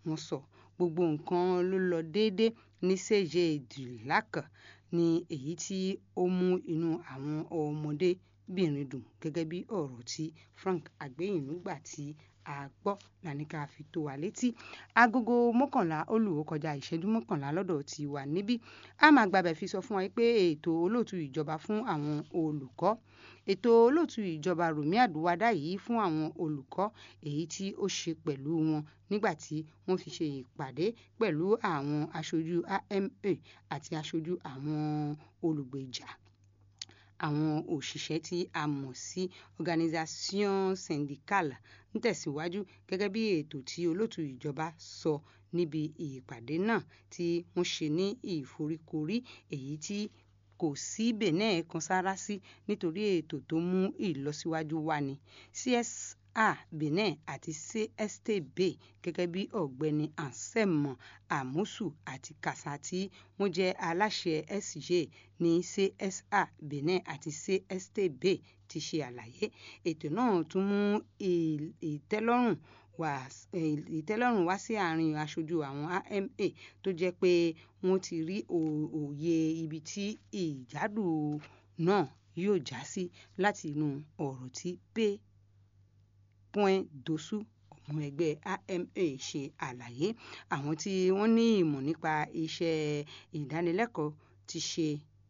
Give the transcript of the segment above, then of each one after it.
wọ́n sọ gbogbo nǹkan ló lọ déédé ní cj dulac ní èyí tí ó mú inú àwọn ọmọdébìnrin dùn gẹ́gẹ́ bí ọ̀rọ̀ tí frank agbéyìnú gbà tí a gbọ́ lànìkà fi tó wa létí agogo mọ́kànlá ó lù ó kọjá ìṣẹ́jú mọ́kànlá lọ́dọ̀ tí wà níbí a máa gbàbẹ̀ fi sọ fún wa pé ètò olóòtú ìjọba fún àwọn olùkọ́ ètò olóòtú ìjọba Rùmí Àdúwádá yìí fún àwọn olùkọ́ èyí tí ó ṣe pẹ̀lú wọn nígbà tí wọ́n fi ṣe ìpàdé pẹ̀lú àwọn aṣojú AMA àti aṣojú àwọn olùgbèjà àwọn òṣìṣẹ́ tí a mọ̀ sí organisation syndicale ń tẹ̀síwájú gẹ́gẹ́ bí ètò tí olóòtú ìjọba sọ níbi ìpàdé náà tí wọ́n ṣe ní ìforíkorí èyí tí kò sí benin kan sára sí nítorí ètò tó mú ìlọsíwájú wá ní CSA benin àti CSTB gẹ́gẹ́ bí ọ̀gbẹ́ni Anselme Amusu àti Kasa tí wọ́n jẹ́ aláṣẹ SJ ní CSA benin àti CSTB ti ṣe àlàyé ètò náà tún mú ìtẹ́lọ́rùn wá ìtẹ́lọ́rùn wá sí àárín aṣojú àwọn AMA tó jẹ́ pé wọ́n ti rí òye ibi tí ìjádù náà yóò já sí láti inú ọ̀rọ̀ tí pé point dosu ọmọ ẹgbẹ́ AMA ṣe àlàyé àwọn tí wọ́n ní ìmọ̀ nípa iṣẹ́ ìdánilẹ́kọ̀ọ́ ti ṣe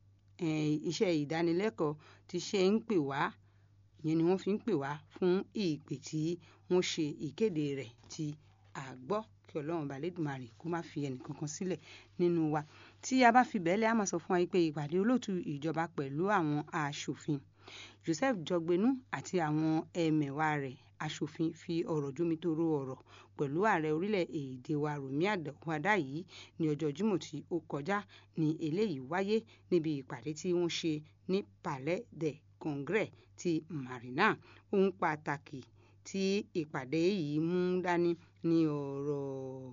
iṣẹ́ ìdánilẹ́kọ̀ọ́ ti ṣe ń pè wá ìyẹn ni wọ́n fi ń pè wá fún ìpè tí wọ́n ṣe ìkéde rẹ̀ tí a gbọ́ kí ọlọ́run balẹ̀dùmarè kó má fi ẹnì kankan sílẹ̀ nínú wa tí a bá fi bẹ́ẹ̀lẹ̀ a máa sọ fún wa pé ìpàdé olóòtú ìjọba pẹ̀lú àwọn aṣòfin Joseph Jọgbénú àti àwọn ẹmẹ̀wà rẹ̀ aṣòfin fi ọ̀rọ̀ jómitóró ọ̀rọ̀ pẹ̀lú ààrẹ orílẹ̀-èdè wa Rùmí Àdúwádá yìí ní ọjọ́ Jímọ̀ tí ó kọjá ní eléyìí wáyé níbi ìpàdé tí wọ́n ṣe ní Palais des Congrès ti Marina ohun pàtàkì tí ìpàdé yìí mú dání ní ọ̀rọ̀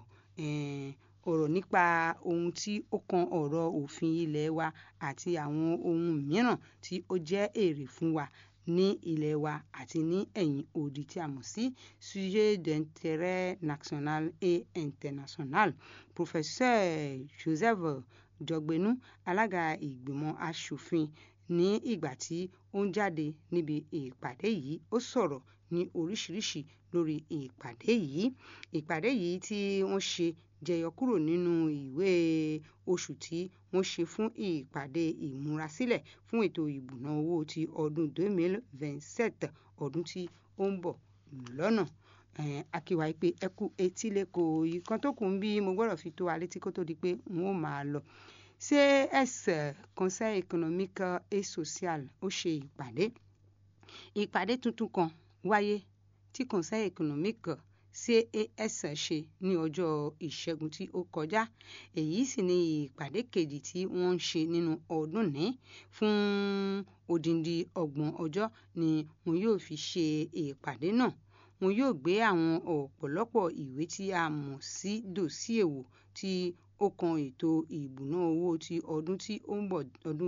ọ̀rọ̀ nípa ohun tí ó kan ọ̀rọ̀ òfin ilé wa àti àwọn ohun mìíràn tí ó jẹ́ èrè fún wa ní ilẹ̀ wa àti ní ẹ̀yìn odi tí a mọ̀ sí sujet d'intérêt national et international professeur Joseph Jọgbénú alága ìgbìmọ̀ asòfin ní ìgbà tí ó ń jáde níbi ìpàdé yìí ó sọ̀rọ̀ ní oríṣiríṣi lórí ìpàdé yìí ìpàdé yìí tí wọ́n ṣe jẹyọ kúrò nínú ìwé oṣù tí wọ́n ṣe fún ìpàdé ìmúrasílẹ̀ fún ètò ìbùná owó ti ọdún 2027 ọdún tí ó ń bọ̀ lọ́nà akíwa pé ẹ kú etí lẹ́kọ̀ọ́ ìkan tó kù ń bí mo gbọ́dọ̀ fi tó wa létí kó tó di pé n ó máa lọ CS Conseil économique et social ó ṣe ìpàdé ìpàdé tuntun kan wáyé tí Conseil économique CAS ṣe ní ọjọ́ ìṣẹ́gun tí ó kọjá èyí sì ni ìpàdé kejì tí wọ́n ń ṣe nínú ọdún ní fún odindi ọgbọ̀n ọjọ́ ni wọn yóò fi ṣe ìpàdé náà wọn yóò gbé àwọn ọ̀pọ̀lọpọ̀ ìwé tí a mọ̀ sí dòsíè wò tí ó kan ètò ìbùná owó ti ọdún tí ó ń bọ̀ ọdún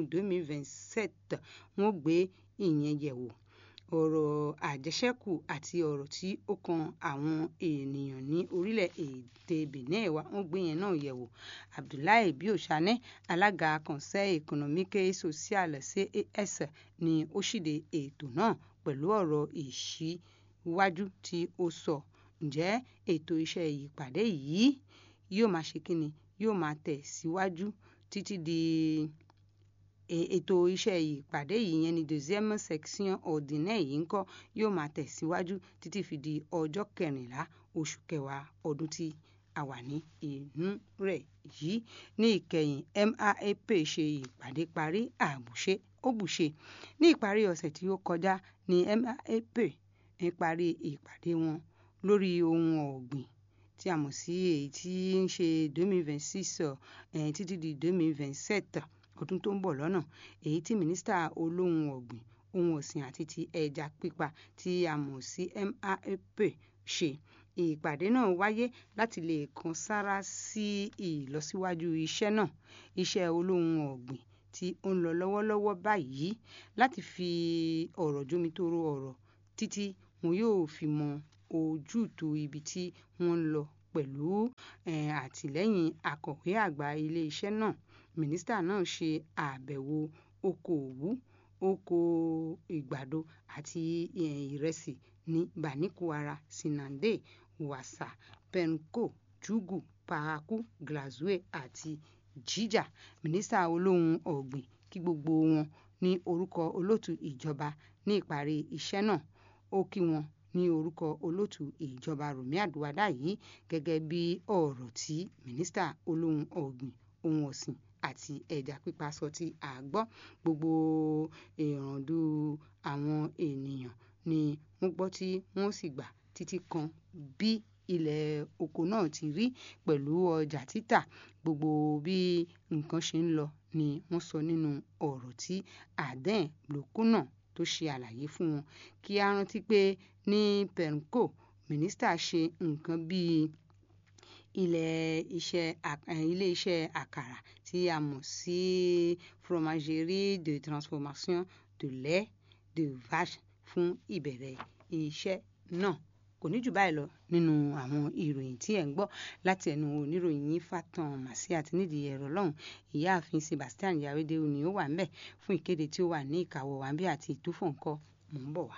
2027 wọ́n gbé ìyẹn yẹ̀wò ọ̀rọ̀ àjẹṣẹ́kù àti ọ̀rọ̀ tí ó kan àwọn ènìyàn ní orílẹ̀-èdè Benin wa wọ́n gbé yẹn náà yẹ̀wò Abdoulaye Biosane alága Conseil économique et social CAS ni ó ṣíde ètò náà pẹ̀lú ọ̀rọ̀ ìṣíwájú tí ó sọ ǹjẹ́ ètò iṣẹ́ ìpàdé yìí yóò máa ṣe kíni yóò máa tẹ̀ síwájú títí di ètò iṣẹ́ ìpàdé yìí yẹn ní deuxième section ordinaire yìí ńkọ́ yóò máa tẹ̀síwájú títí fi di ọjọ́ kẹrìnlá oṣù kẹwàá ọdún tí a wà ní inú rẹ̀ yìí ní ìkẹyìn MAAP ṣe ìpàdé parí àbùṣe ó bùṣe ní ìparí ọ̀sẹ̀ tí ó kọjá ní MAAP ń parí ìpàdé wọn lórí ohun ọ̀gbìn tí a mọ̀ sí èyí tí ń ṣe 2026 títí di 2027 ọdún tó ń bọ̀ lọ́nà èyí tí mínísítà olóhùn ọ̀gbìn ohun ọ̀sìn àti ti ẹja pípa tí a mọ̀ sí MAAP ṣe ìpàdé náà wáyé láti lè kan sára sí ìlọsíwájú iṣẹ́ náà iṣẹ́ olóhùn ọ̀gbìn tí ó ń lọ lọ́wọ́lọ́wọ́ báyìí láti fi ọ̀rọ̀ jómitóró ọ̀rọ̀ títí wọn yóò fi mọ ojútùú ibi tí wọ́n ń lọ pẹ̀lú àtìlẹ́yìn akọ̀wé àgbà ilé-iṣẹ́ náà mínísítà náà ṣe àbẹ̀wò oko òwú oko ìgbàdo àti ìrẹsì ní banikuara sinande wassa penko jugu paraku grazue àti jija mínísítà olóhùn ọ̀gbìn kí gbogbo wọn ní orúkọ olóòtú ìjọba ní ìparí iṣẹ́ náà ó kí wọn ní orúkọ olóòtú ìjọba Rùmí Àdúwádá yìí gẹ́gẹ́ bí ọ̀rọ̀ tí mínísítà olóhùn ọ̀gbìn ohun ọ̀sìn àti ẹja pípa sọ tí a gbọ́ gbogbo ìràndù àwọn ènìyàn ni wọ́n gbọ́ tí wọ́n sì gbà títí kan bí ilẹ̀ oko náà ti rí pẹ̀lú ọjà títà gbogbo bí nǹkan ṣe ń lọ ni wọ́n sọ nínú ọ̀rọ̀ tí Aden Blokuna tó ṣe àlàyé fún wọn kí a rántí pé ní Penko mínísítà ṣe nǹkan bíi ilé-iṣẹ́ àkàrà tí a mọ̀ sí fromagerie de transformation de lait de vache fún ìbẹ̀rẹ̀ iṣẹ́ náà kò ní jù báyìí lọ nínú àwọn ìròyìn tí ẹ̀ ń gbọ́ láti ẹnu oníròyìn yín Fatan Màsí àti nídìí ẹ̀rọ lọ́hùn ìyáàfin Sebastian Yawede ni ó wà ńbẹ̀ fún ìkéde tí ó wà ní ìkàwọ́ wa bí àti ìtúfọ̀ ńkọ́ mò ń bọ̀ wá.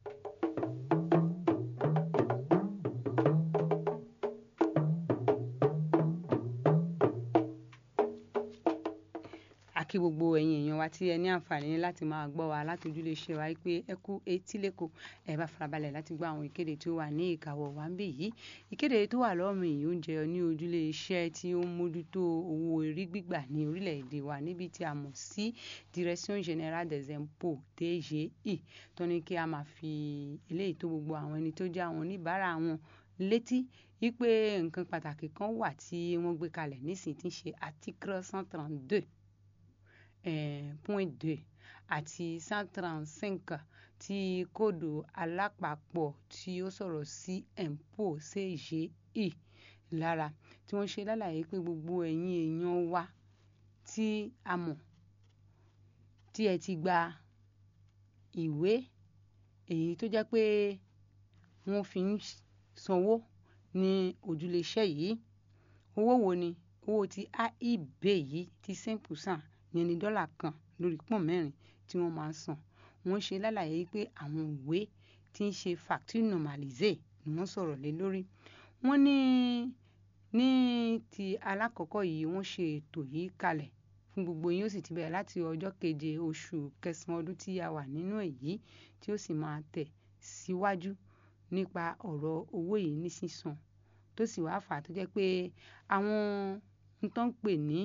kí gbogbo ẹ̀yin èèyàn wa tí ẹ ní àǹfààní láti máa gbọ́ wa láti ojúlé iṣẹ́ wa pé ẹ kú etí lẹ́kọ̀ọ́ ẹ bá farabalẹ̀ láti gbọ́ àwọn ìkéde tí ó wà ní ìkàwọ́ wa ń bì yìí ìkéde tó wà lọ́rùn yìí ó ń jẹyọ ní ojúlé iṣẹ́ tí ó ń mójútó owó orí gbígbà ní orílẹ̀-èdè wa níbi tí a mọ̀ sí Direction Générale des Impôts DGI tó ní kí a máa fi eléyìí tó gbogbo àwọn ẹni tó jẹ́ àwọn oníbàárà wọn létí wípé nǹkan pàtàkì kan wà tí wọ́n gbé kalẹ̀ nísìnyí tí ń ṣe article cent trente-deux point deux àti cent trente-cinq ti kóòdù alápapọ̀ tí ó sọ̀rọ̀ sí impôt CGI lára tí wọ́n ṣe lálàyé pé gbogbo ẹ̀yin èèyàn wa tí a mọ̀ tí ẹ ti gba ìwé èyí tó jẹ́ pé wọ́n fi ń sanwó ní ojúléeṣẹ́ yìí owó wo ni owó ti AIB yìí ti cinq percent yẹn ní dọ́là kan lórí pọ́n mẹ́rin tí wọ́n máa ń san wọ́n ṣe lálàyé pé àwọn ìwé tí ń ṣe facture normalisée ni wọ́n sọ̀rọ̀ lé lórí wọ́n ní ní ti alákọ̀ọ́kọ́ yìí wọ́n ṣe ètò yìí kalẹ̀ fún gbogbo yín ó sì ti bẹ̀rẹ̀ láti ọjọ́ keje oṣù kẹsàn-án ọdún tí a wà nínú èyí tí ó sì máa tẹ̀ síwájú nípa ọ̀rọ̀ owó yìí ní sísan tó sì wá fà á tó jẹ́ pé àwọn n tó ń pè ní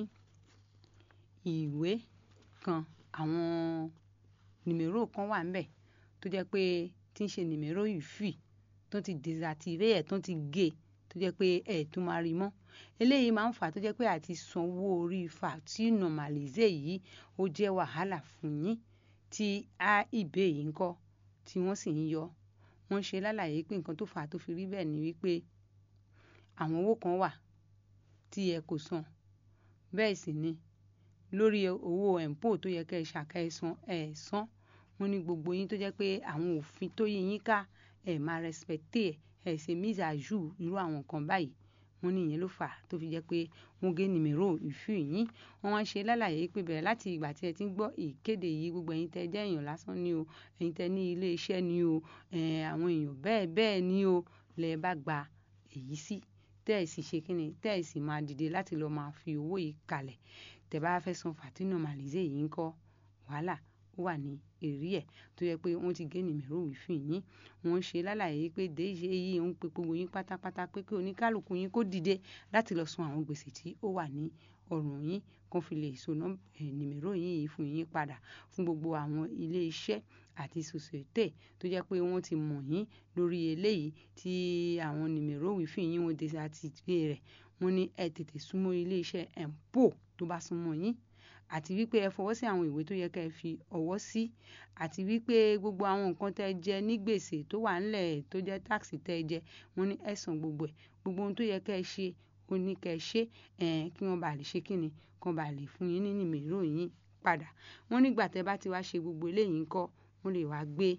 ìwé kan àwọn nìmérò kan wà ńbẹ̀ tó jẹ́ pé tí ń ṣe nìmérò ìfì tó ti désactivé ẹ̀ tó ti gé tó jẹ́ pé ẹ̀ tún máa rí mọ́ eléyìí máa ń fà á tó jẹ́ pé àti sanwó orí facture normalisée yìí ó jẹ́ wàhálà fún yín tí AIB yìí ń kọ́ tí wọ́n sì ń yọ wọ́n ṣe lálàyé pé nǹkan tó fà á tó fi rí bẹ́ẹ̀ ni wípé àwọn owó kan wà tí ẹ kò san bẹ́ẹ̀ sì ni lórí owó impôt tó yẹ kẹ́ ẹ ṣàkẹ́sàn ẹ̀ san wọ́n ní gbogbo yín tó jẹ́ pé àwọn òfin tó yí yín ká ẹ̀ máa respecté ẹ̀ ẹ̀ ṣe mise à jour irú àwọn nǹkan báyìí wọ́n ní ìyẹn ló fà á tó fi jẹ́ pé wọ́n gé nìmérò ìfì yín wọ́n wá ṣe lálàyé pé bẹ̀rẹ̀ láti ìgbà tí ẹ ti ń gbọ́ ìkéde yìí gbogbo ẹ̀yin tẹ́ jẹ́ èèyàn lásán ni o ẹ̀yin tẹ́ ní ilé iṣẹ́ ni o àwọn èèyàn bẹ́ẹ̀ bẹ́ẹ̀ ni o lẹ bá gba èyí sí tẹ́ ẹ̀ sì ṣe kíni tẹ́ ẹ̀ sì máa dìde láti lọ́ọ́ máa fi owó yìí kalẹ̀ tẹ́ bá fẹ́ san facture normalisée yìí ń kọ́ wàhálà ó wà ní èrí ẹ̀ tó yẹ pé wọ́n ti gé nìmẹ̀rọ wífì yín wọ́n ṣe lálàyé pé déjé yìí ń pe gbogbo yín pátápátá pé kí oníkálukú yín kó dìde láti lọ san àwọn gbèsè tí ó wà ní ọrùn yín kó fi lè so nìmẹ̀rọ yìí fún yín padà fún gbogbo àwọn ilé iṣẹ́ àti société tó jẹ́ pé wọ́n ti mọ̀ yín lórí eléyìí tí àwọn nìmẹ̀rọ wífì yín wọ́n désactivé rẹ̀ wọ́n ní ẹ tètè súnmọ́ ilé iṣẹ́ impôt tó bá súnmọ́ yín àti wípé ẹ fọwọ́ sí àwọn ìwé tó yẹ kẹ́ ẹ fi ọwọ́ sí àti wípé gbogbo àwọn nǹkan tẹ́ ẹ jẹ ní gbèsè tó wà ńlẹ̀ tó jẹ́ táàsì tẹ́ ẹ jẹ wọ́n ní ẹ san gbogbo ẹ̀ gbogbo ohun tó yẹ kẹ́ ẹ ṣe ó ní kẹ́ ẹ ṣe kí wọ́n bá lè ṣe kíni kí wọ́n bá lè fún yín ní nìmérò yín padà wọ́n nígbà tẹ́ bá ti wá ṣe gbogbo eléyìí ńkọ́ wọ́n lè wá gbé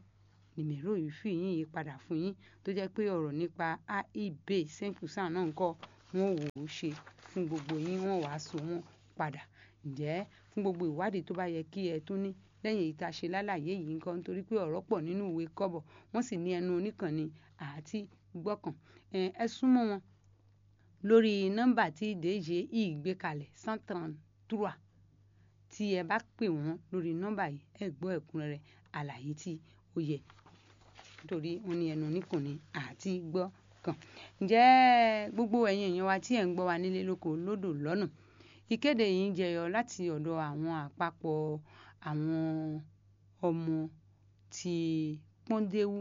nìmẹ̀rọ yìí fi yín yí padà fún yín tó jẹ́ pé ọ̀rọ̀ nípa aib cinq percent náà ń kọ́ wọ́n wò ó ṣe fún gbogbo yín wọ́n wàá so wọ́n padà ǹjẹ́ fún gbogbo ìwádìí tó bá yẹ kí ẹ tún ní lẹ́yìn èyí tá a ṣe lálàyé yìí nǹkan nítorí pé ọ̀rọ̀ pọ̀ nínú ìwé kọ́bọ̀ wọ́n sì ní ẹnu oníkànnì àti gbọ́kàn ẹ súnmọ́ wọn lórí nọ́mbà tí ìdèjì yìí gbé kalẹ̀ cent trente-trois tí ẹ bá pè wọ́n lórí nọ́mbà yìí ẹ gbọ́ ẹ̀kúnrẹ́rẹ́ àlàyé tí ó yẹ nítorí wọ́n ní ẹnu oníkànnì àti gbọ́kàn ǹjẹ́ gbogbo ẹ̀yin èèyàn wa tí ẹ̀ ń gbọ́ wa nílé lóko lódò lọ́nà ìkéde yìí ń jẹyọ láti ọ̀dọ̀ àwọn àpapọ̀ àwọn ọmọ ti pọ́ndéwú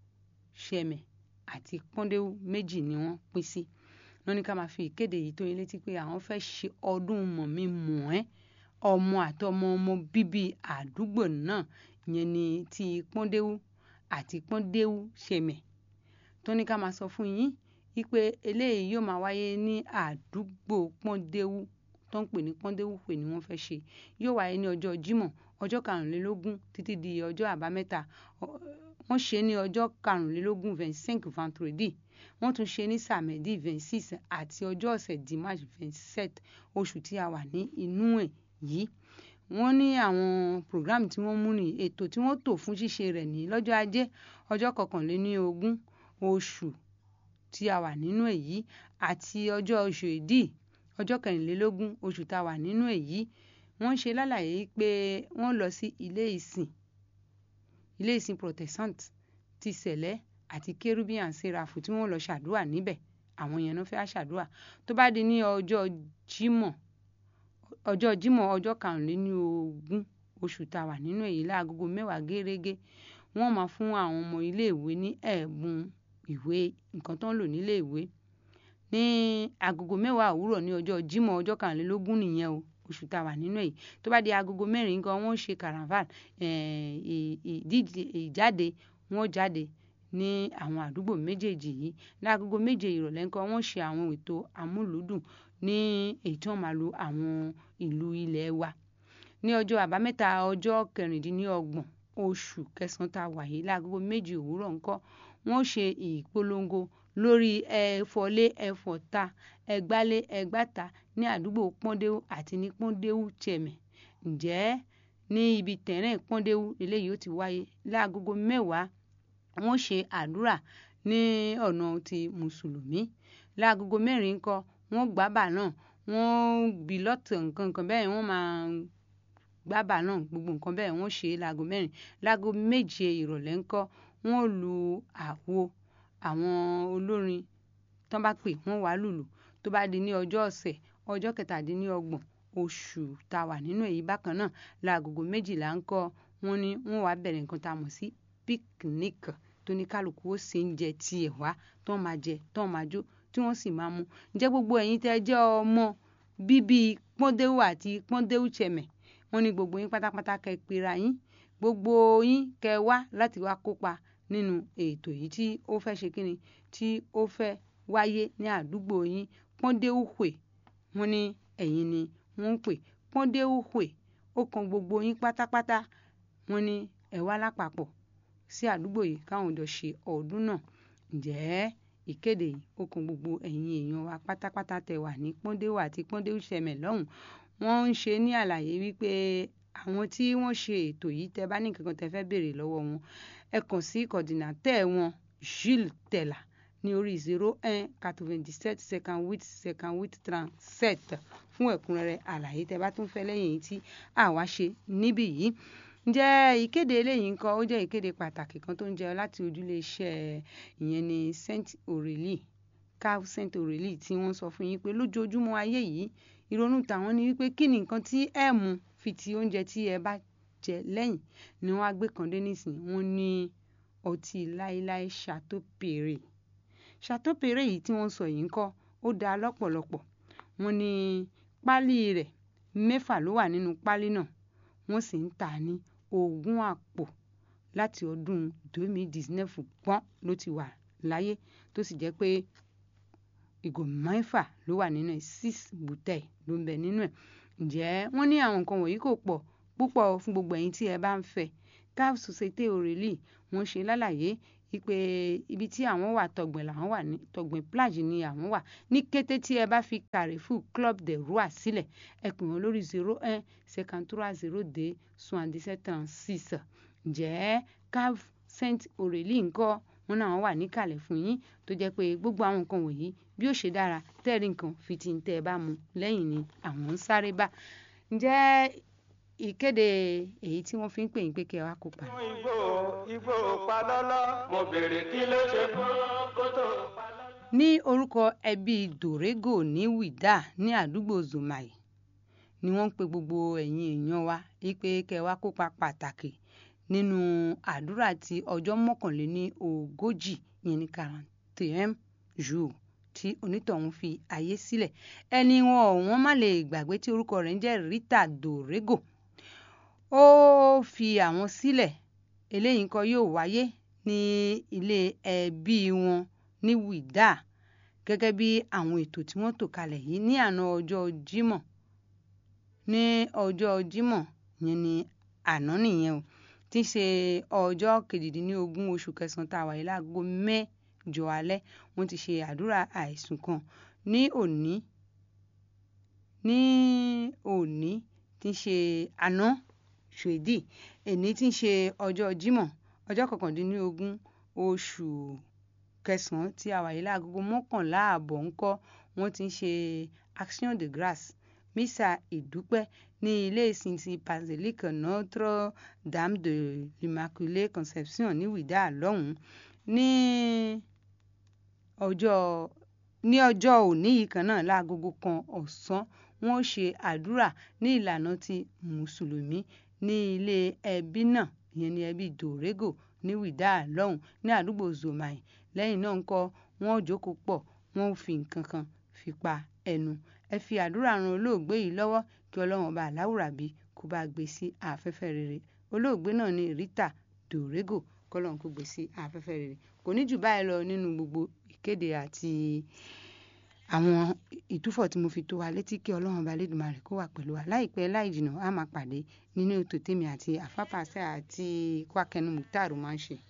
ṣẹmẹ̀ àti pọ́ndéwú méjì ni wọ́n pín sí wọ́n ní ká máa fi ìkéde yìí tó yín létí pé àwọn fẹ́ ṣe ọdún mọ̀mí mọ̀ ẹ́ ọmọ àtọmọ ọmọ bíbí àdúgbò náà ìyẹn ni ti pọ́ndéwú àti pọ́ndéwú ṣẹmẹ̀ tó ní ká máa sọ fún yín wípé eléyìí yóò máa wáyé ní àdúgbò pọ́ndéwú tó ń pè ní pọ́ndéwú pè ní wọ́n fẹ́ ṣe yóò wáyé ní ọjọ́ jímọ̀ ọjọ́ karùnlélógún títí di ọjọ́ àbámẹ́ta wọ́n ṣe ní ọjọ́ karùnlélógún vingt-cinq vendredi wọ́n tún ṣe ní sàmẹ́dì vingt-six àti ọjọ́ ọ̀sẹ̀ dimanche vingt-sept oṣù tí a wà ní inú ẹ̀ yìí wọ́n ní àwọn program tí wọ́n mú ní ètò tí wọ́n tò fún ṣíṣe rẹ̀ ní lọ́jọ́ ajé ọjọ́ kọkànléní ogún oṣù tí a wà nínú ẹ̀ yìí àti ọjọ́ oṣù èdì ọjọ́ kẹrìnlélógún oṣù tá a wà nínú ẹ̀ yìí wọ́n ṣe lálàyé pé wọ́n lọ sí ilé ìsìn ilé ìsìn protestant ti sẹ̀lẹ́ àti kerubian serafu tí wọ́n lọ ṣàdúrà níbẹ̀ àwọn yẹn ló fẹ́ ṣàdúrà tó bá di ní ọjọ́ jímọ̀ ọjọ́ jímọ̀ ọjọ́ karùnléníogún oṣù tá a wà nínú èyí láagogo mẹ́wàá gẹ́rẹ́gẹ́ wọ́n máa fún àwọn ọmọ iléèwé ní ẹ̀bùn ìwé nǹkan tó ń lò níléèwé ní agogo mẹ́wàá òwúrọ̀ ní ọjọ́ jímọ̀ ọjọ́ karùnlélógún nìyẹn o oṣù tá a wà nínú èyí tó bá di agogo mẹ́rin nǹkan wọ́n ṣe carnival ìdíje ìjáde wọ́n jáde ní àwọn àdúgbò méjèèjì yìí láagogo méje ìrọ̀lẹ́ nǹkan wọ́n ṣe àwọn ètò amúlùúdùn ní èyí tí wọ́n máa lo àwọn ìlú ilẹ̀ wa ní ọjọ́ àbámẹ́ta ọjọ́ kẹrìndínlọ́gbọ̀n oṣù kẹsàn-án tá a wà yìí láagogo méjì òwúrọ̀ ńkọ́ wọ́n ṣe ìpolongo lórí ẹ̀fọ́lé ẹ̀fọ́ta ẹ̀gbálé ẹ̀gbáta ní àdúgbò pọ́ndéwú àti ní pọ́ndéwú chẹ̀mẹ̀ ǹjẹ́ ní ibi tẹ̀rẹ̀ pọ́ndéwú eléyìí ó ti wáyé láagogo mẹ́wàá wọ́n ṣe àdúrà ní ọ̀nà ti mùsùlùmí láagogo mẹ́rin ńkọ́ wọ́n gbábà náà wọ́n bí lọ́tọ̀ nǹkan nǹkan bẹ́ẹ̀ wọ́n máa gbábà náà gbogbo nǹkan bẹ́ẹ̀ wọ́n ṣe láago mẹ́rin láago méje ìrọ̀lẹ́ ńkọ́ wọ́n lu àwo àwọn olórin tán bá pè wọ́n wá lùlù tó bá di ní ọjọ́ ọ̀sẹ̀ ọjọ́ kẹtàdínlọ́gbọ̀n oṣù tá a wà nínú èyí bákan náà láagogo méjìlá ńkọ́ wọ́n ní wọ́n wá bẹ̀rẹ̀ nǹkan tá a mọ̀ sí picnic tó ní kálukú ó ṣe ń jẹ tiẹ̀ wá tán máa jẹ tán máa jó tí wọ́n sì máa mu ǹjẹ́ gbogbo ẹ̀yin tẹ́ jẹ́ ọmọ bíbí pọ́ndéwù àti pọ́ndéwù chẹ̀mẹ̀ wọ́n ní gbogbo yín pátápátá kẹ́ pera yín gbogbo yín kẹ́ wá láti wá kópa nínú ètò yìí tí ó fẹ́ ṣe kíni tí ó fẹ́ wáyé ní àdúgbò yín pọ́ndéwù hùwè wọ́n ní ẹ̀yin ni wọ́n ń pè pọ́ndéwù hùwè ó kan gbogbo yín pátápátá wọ́n ní ẹ wá lápapọ̀ sí àdúgbò yìí káwọn jọ ṣe ọdún náà ǹjẹ́ ìkéde yìí ó kan gbogbo ẹ̀yin èèyàn wa pátápátá tẹ wà ní pọ́ndéwù àti pọ́ndéwù ṣẹmẹ̀ lọ́hùn wọ́n ń ṣe ní àlàyé wípé àwọn tí wọ́n ṣe ètò yìí tẹ bá ní nǹkan kan tẹ fẹ́ béèrè lọ́wọ́ wọn ẹ kàn sí kọ̀dínátẹ̀ wọn Jules Tella ní orí zero un quatre-vingt-dix-sept cinquante huit cinquante huit trente-sept fún ẹ̀kúnrẹ́rẹ́ àlàyé tẹ bá tún fẹ́ lẹ́yìn èyí tí àwa ṣe níbí yìí ǹjẹ́ ìkéde eléyìí ńkọ́ ó jẹ́ ìkéde pàtàkì kan tó ń jẹ láti ojúlé iṣẹ́ ìyẹn ní Saint Aurélie cave Saint Aurélie tí wọ́n sọ fún yín pé lójoojúmọ́ ayé yìí ìrònú tàwọn ni wípé kí ni nǹkan tí ẹ mú fi ti oúnjẹ tí ẹ bá jẹ lẹ́yìn ni wọ́n á gbé kan dé nísìn wọ́n ní ọtí láéláé Chateau Perry Chateau Perry yìí tí wọ́n sọ yìí ńkọ́ ó dáa lọ́pọ̀lọpọ̀ wọ́n ní páálí rẹ̀ mẹ́fà ló wà nínú páálí náà wọ́n sì ń tà ní ogún àpò láti ọdún 2019 pọ́n ló ti wà láyé tó sì jẹ́ pé ìgò mẹ́fà ló wà nínú ẹ̀ six bùtẹ́ẹ̀ ló ń bẹ nínú ẹ̀ ǹjẹ́ wọ́n ní àwọn nǹkan wọ̀nyí kò pọ̀ púpọ̀ fún gbogbo ẹ̀yin tí ẹ bá ń fẹ́ caf société aurélie wọ́n ṣe lálàyé wípé ibi tí àwọn wà tọ̀gbìn làwọn wà ní tọ̀gbìn plage ni àwọn wà ní kété tí ẹ bá fi carrefour club de roi sílẹ̀ ẹ pè wọ́n lórí zero un cinquante trois zero deux soixante dix sept trente six ǹjẹ́ caf saint aurélie ńkọ́ wọn náà wà níkàlẹ̀ fún yín tó jẹ́ pé gbogbo àwọn nǹkan wọ̀nyí bí ó ṣe dára tẹ́ẹ̀rí nǹkan fi ti ń tẹ́ ẹ bá mu lẹ́yìn ni àwọn ń sáré bá ǹjẹ́ ìkéde èyí tí wọ́n fi ń pè yín pé kí ẹ wá kópa. igbó igbó palọ́lọ́ mo béèrè kí ló ṣe fún kótó palọ́lọ́. ní orúkọ ẹbí dorego ní wídà ní àdúgbò zomai ni wọ́n ń pe gbogbo ẹ̀yin èèyàn wa wípé kẹ́ ẹ wá kópa pàtàkì nínú àdúrà ti ọjọ́ mọ́kànléní ogójì yẹn ní quarante jour tí onítọ̀hún fi ayé sílẹ̀ ẹni wọn ò wọ́n má lè gbàgbé tí orúkọ rẹ̀ ń jẹ́ rita dorego ó fi àwọn sílẹ̀ eléyìí nǹkan yóò wáyé ní ilé ẹbí wọn ní wídà gẹ́gẹ́ bí àwọn ètò tí wọ́n tò kalẹ̀ yìí ní àná ọjọ́ jímọ̀ ní ọjọ́ jímọ̀ yẹn ni àná nìyẹn o tí í ṣe ọjọ́ kejìdínlógún oṣù kẹsàn-án tá a wáyé láago mẹ́jọ alẹ́ wọ́n ti ṣe àdúrà àìsùn kan ní òní ní òní tí í ṣe àná ṣèdí èní tí í ṣe ọjọ́ jímọ̀ ọjọ́ kọkàndínlógún oṣù kẹsàn-án tí a wáyé láagogo mọ́kànlá ààbọ̀ ńkọ́ wọ́n ti ń ṣe action de grâce mísà ìdúpẹ́ ní ilé ìsìn ti basilique notre dame de l'immaculée conception ní wídà lọ́hùn-ún ní ọjọ́ ní ọjọ́ òní yìí kan náà láagogo kan ọ̀sán wọ́n ó ṣe àdúrà ní ìlànà ti mùsùlùmí ní ilé ẹbí náà ìyẹn ní ẹbí dorego ní wídà lọ́hùn ní àdúgbò zomai lẹ́yìn náà ńkọ́ wọ́n ó jókòó pọ̀ wọ́n ó fi nǹkan kan fi pa ẹnu ẹ fi àdúrà ran olóògbé yìí lọ́wọ́ kí ọlọ́run ọba aláwùrábí kó bá gbé sí afẹ́fẹ́ rere olóògbé náà ní rita dorego kọ́lọ́run kó gbé sí afẹ́fẹ́ rere kò ní jù báyìí lọ nínú gbogbo ìkéde àti àwọn ìtúfọ̀ tí mo fi tó wa létí kí ọlọ́run ọba lẹ́dùnmarè kó wà pẹ̀lú wa láìpẹ́ láì jìnnà á máa pàdé nínú ètò tèmi àti àfápàṣẹ àti kwakẹnu mùtàrú máa ń ṣe.